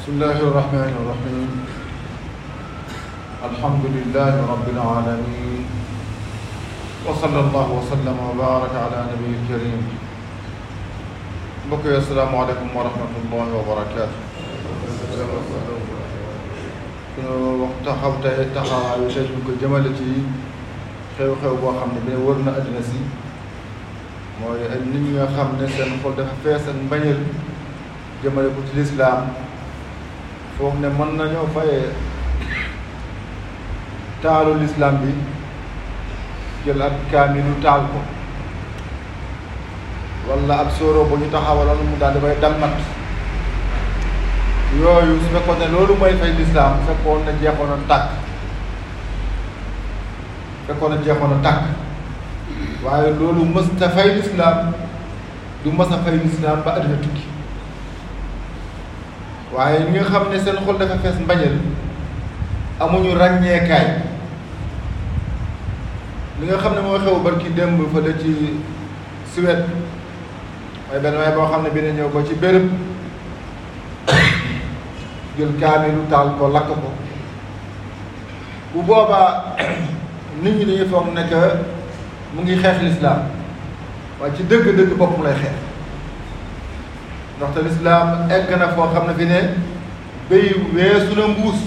بسم الله الرحمن الرحيم الحمد لله رب العالمين وصلى الله وسلم وبارك على نبي الكريم mbokk yi asalaamaaleykum wa rahmatullahi wa barakaatu suñu wax taxaw tey taxawaayu tey ñu ko jëmale ci xew-xew boo xam ne bi ne wër na àddina si mooy ay nit ñi nga xam ne seen xol dafa fees ak mbañeel jëmale ko ci lislaam foog ne mën nañoo fayee taalu lislaam bi jël ak kaamilu taal ko wala ab sóoro bu ñu taxawaloon mu daal di koy dammat yooyu su fekkoon ne loolu mooy fay lislaam fekkoon ne jeexoon a tàkk fekkoon ne jeexoon a tàkk waaye loolu mës ta fay lislaam du mës a fay lislaam ba àddina tukki waaye ñi nga xam ne seen xol dafa fees mbañeel amuñu ràññeekaay li nga xam ne moo xew barki démb fële ci Suède mooy benn waay boo xam ne bi ne ñëw ko ci béréb jël kaamilu taal ko lakk ko bu boobaa nit ñi dañuy foog ne que mu ngi xeex lislaam waaye ci dëgg-dëgg boppam lay xeex ndaxte lislaam egg na foo xam ne fi ne béy weesu na mbuus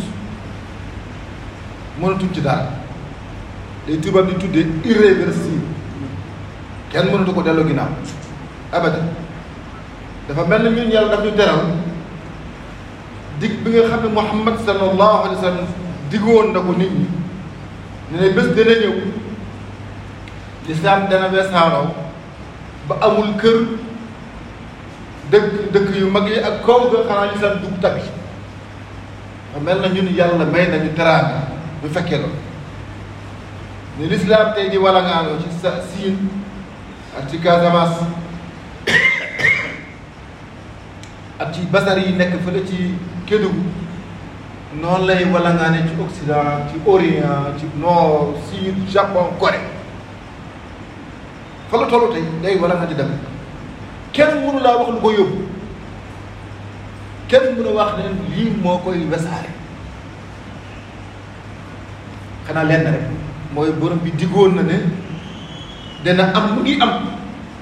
mënatuñ ci daal day tubaab di tuddee irréversible kenn mënatu ko delloo ginnaaw abadan dafa mel ni ñun yàlla daf ñu teral dig bi nga xam ne Muhammad sallallahu alayhi wa sallam diggoon na ko nit ñi ne ne bés dana ñëw lislaam dana weesaaroo ba amul kër dëkk dëkk yu mag yi ak kaw ga xanaa lislaam dugg tabi dafa mel na ñun yàlla may nañu teraanga bu fekkee loolu ne lislaam tey di wala ngaanoo ci sa siin ak ci Casamance ak ci basar yi nekk fële ci Kédougou noonu lay wala ngaane ci Occident ci Orient ci Nord Sud Japon Corée fa la tollu tey day wala nga di dem kenn mënu laa wax lu ko yóbbu kenn mënu wax ne lii moo koy wesaare xanaa lenn rek mooy borom bi diggoon na ne dana am mu ngi am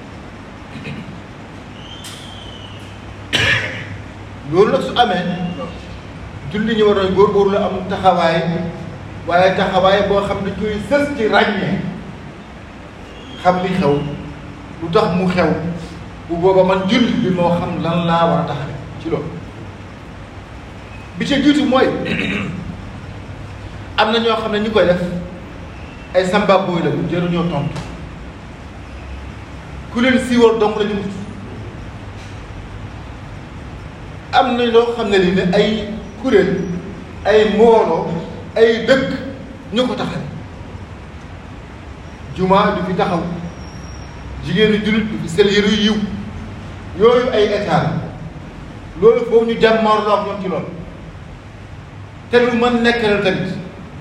loolu nag su amee julli ñu war a góorgóorlu am taxawaay waaye taxawaay boo xam ne koy sës ci ràññee xam li xew lu tax mu xew bu booba man julli bi moo xam lan laa war a taxawe ci loolu bi ci jiitu mooy am na ñoo xam ne ñu koy def ay samba booy la bu jëruñoo tontu ku leen siiwal dong la ñu wut am na loo xam ne li ne ay kuréel ay mbooloo ay dëkk ñu ko taxal jumaa du fi taxaw jigéenu jullit du fi sel yëru yiw yooyu ay état loolu foofu ñu jàmmoor loo ñoom ci loolu te lu mën nekk la tamit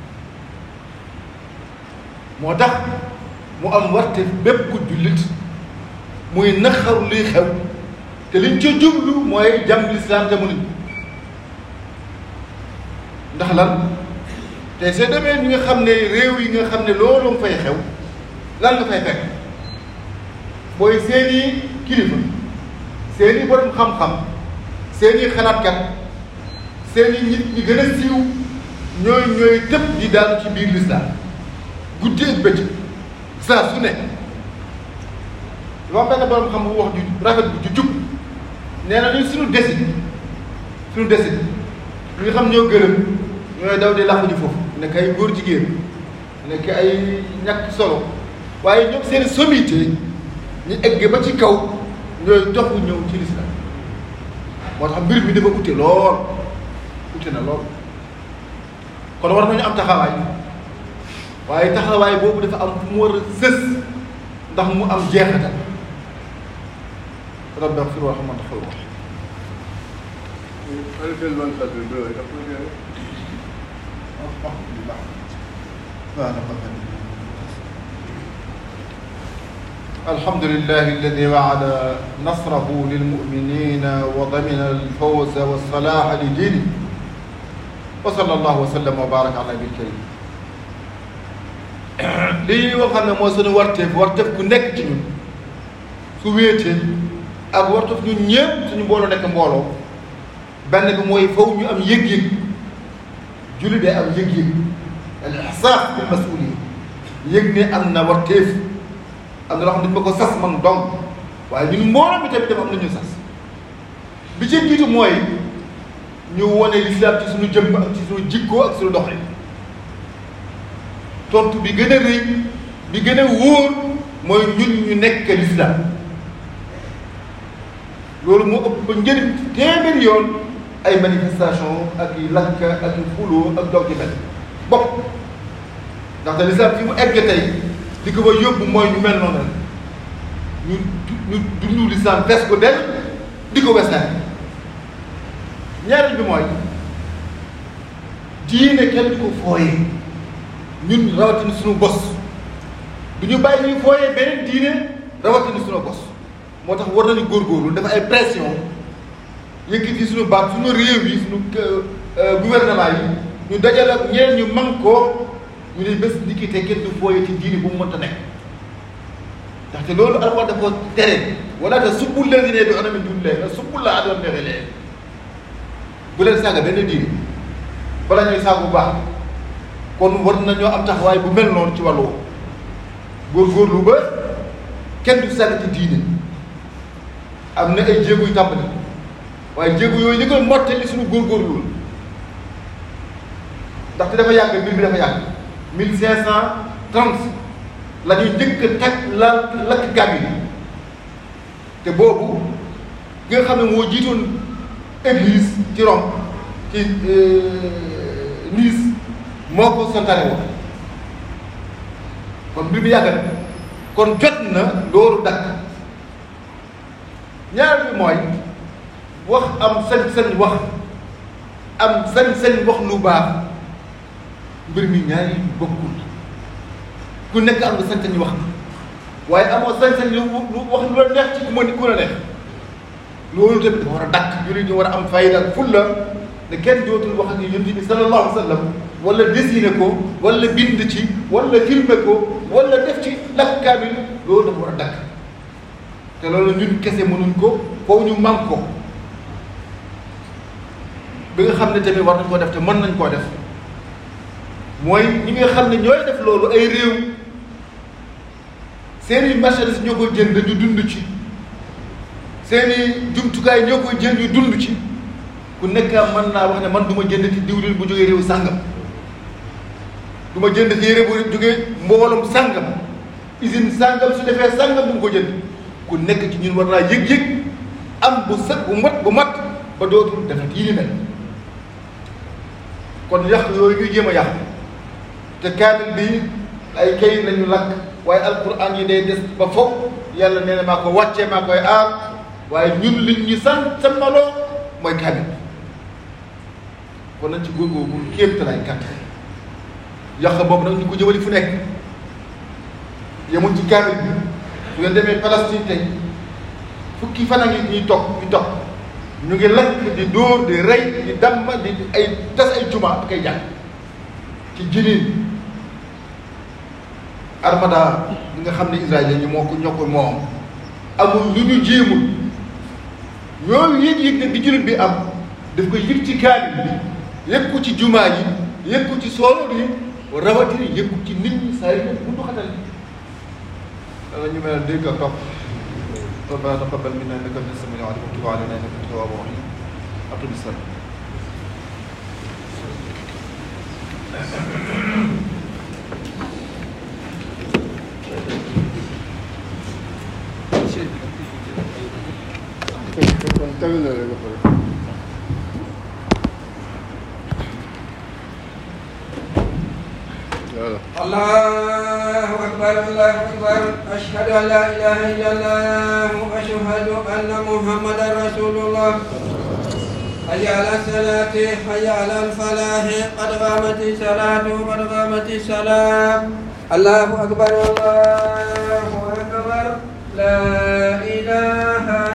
moo tax mu am warte bépp ku jullit muy naxaru luy xew te liñ ca jublu mooy jàmm lislaam te mënuñ ndax lan te soo demee ñi nga xam ne réew yi nga xam ne loolu nga fay xew lan nga fay fekk mooy seeni kilifa seeni borom xam-xam seeni xalaatkat seeni nit ñi gën a siiw ñooy ñooy tëb di daanu ci biir lislaam guddi ak bëccëg saa su ne dafa am benn borom xam bu wax ju rafet bu ju jub nee na ñun suñu desit suñu desit ñi nga xam ñoo gërëm ñooy daw di làqu ji foofu nekk ay góor jigéen nekk ay ñàkk solo waaye ñoom seen sommité ñu egg ba ci kaw ñooy dox ñëw ci lislaam moo tax mbir mi dafa ute lool ute na lool kon war nañu am taxawaay waaye taxawaay boobu dafa am fu mu war a sës ndax mu am jeexital rabbi xfir warxam anta xayru الحمد لله الذي وعد نصره للمؤمنين وضمن الفوز والصلاح لدينه وصلى الله وسلم وبارك على النبي الكريم lii nga xam ne mooy suñu warteef warteef ku nekk ci ñun su wéetee ak warteef ñun ñëpp suñu mbooloo nekk mbooloo benn bi mooy faw ñu am yëg-yëg julli day am yëg-yëg al ihsaas bil masuuliya yëg ne am na warteef am na loo xam ne dañ ma ko sas man donc waaye ñun mbooloo mi tamit dafa am na ñu sas bi ci jiitu mooy ñu wone lislaam ci suñu jëmm ak ci suñu jikkoo ak suñu doxalin tontu bi gën a rëy bi gën a wóor mooy ñun ñu nekk lislaam loolu moo ëpp ba njëriñ téeméeri yoon ay manifestation ak i lakk ak i xuloo ak dog ji mel bopp ndaxte lislaam fi mu egg tey li ko ba yóbbu mooy ñu mel noonu ñu ñu dundu lislaam fees ko del di ko wesaan ñaareel bi mooy diine kenn du ko fooyee ñun rawatina suñu bos du ñu bàyyi ñuy fooyee beneen diine rawatina suñu bos moo tax war nañu góorgóorlu dafa ay pression yëkkati suñu baat suñu réew yi suñu gouvernement yi ñu dajale ak ñeneen ñu man koo ñu ne bés ni ki te kenn du fooyee ci diine bu mu mënta nekk ndaxte loolu alxuraan dafa tere wala te subbul leen ne bi ona min dunillahi la subbul la adoon nexe leen bu leen saaga benn diine bala ñuy saaga bu baax kon war nañoo am taxawaay bu mel noonu ci wàllu góorgóorlu ba kenn du sànni ci diine am na ay jéego yu tàmbali waaye jéego yooyu li koy mottali suñu góorgóorlu ndaxte dafa yàgg mbir bi dafa yàgg mille cinq cent trente la ñuy njëkk a teg la lakk gàbb yi te boobu ki nga xam ne moo jiitoon église ci Rome ci Nice moo ko santaane woon kon mbir mi yàgg na kon jot na loolu dakk ñaar bi mooy wax am sañ-sañ wax am sañ-sañ wax lu baax mbir mi ñaari bokkul ku nekk am nga sañ-sañ wax waaye amoo sañ-sañ lu wax lu la neex ci ku ma ni ku la neex loolu tamit dafa war a dakk jullit ñu war a am fayda ak fulla ne kenn dootul wax ak yonent bi sallallahu alayhi wa sallam wala dessiné ko wala bind ci wala filmé ko wala def ci lakk kaamil loolu dafa war a dakk te loolu ñun kese mënuñ ko foofu ñu man ko bi nga xam ne tamit war nañ koo def te mën nañ koo def mooy ñi nga xam ne ñooy def loolu ay réew seeni marchandise ñoo koy jënd ñu dund ci seeni jumtukaay ñoo koy jënd ñu dund ci ku nekk mën naa wax ne man du ma jënd ci diwlin bu jógee réew sàngam du ma jënd ci yére bu jógee mboolum sàngam usine sàngam su defee sàngam du ma ko jënd ku nekk ci ñun war naa yëg-yëg am bu set bu mat bu mat ba dootul defet yi ni mel kon yàq yooyu ñuy jéem a yàq te kaamil bi ay kayit lañu lakk waaye alquran yi day des ba foog yàlla nee na maa ko wàccee maa koy aar waaye ñun liñ ñu san sannaloo mooy kaamil kon nañ ci góorgóorlu kéem talaay gàtt yàq boobu nag ñu ko jëmali fu nekk yemul ci kaamil bi su ngeen demee Palestine tey fukki fan a ngi ñuy toog ñu toog ñu ngi lakk di dóor di rey di damm di ay tas ay juma ak ay jàng ci jinin armada ñi nga xam ne Israël ñu moo ko ñoo ko moom amul lu ñu jéemul yooyu yëg-yëg ne bi jullit bi am daf koy yëg ci kaamil bi yëg ko ci jumaa yi yëg ko ci sooloor yi rawatina yëg ko ci nit ñi saa yi nag bu xatal dana ñu mel dégg ak topp ربنا تقبل منا انك انت السميع العليم وتب علينا انك انت التواب الرحيم اقم الصلاه الله أكبر الله أكبر أشهد أن لا إله إلا الله وأشهد أن محمدا رسول الله حي على الصلاة حي على الفلاح قد قامت الصلاة قد قامت الصلاة الله أكبر الله أكبر لا إله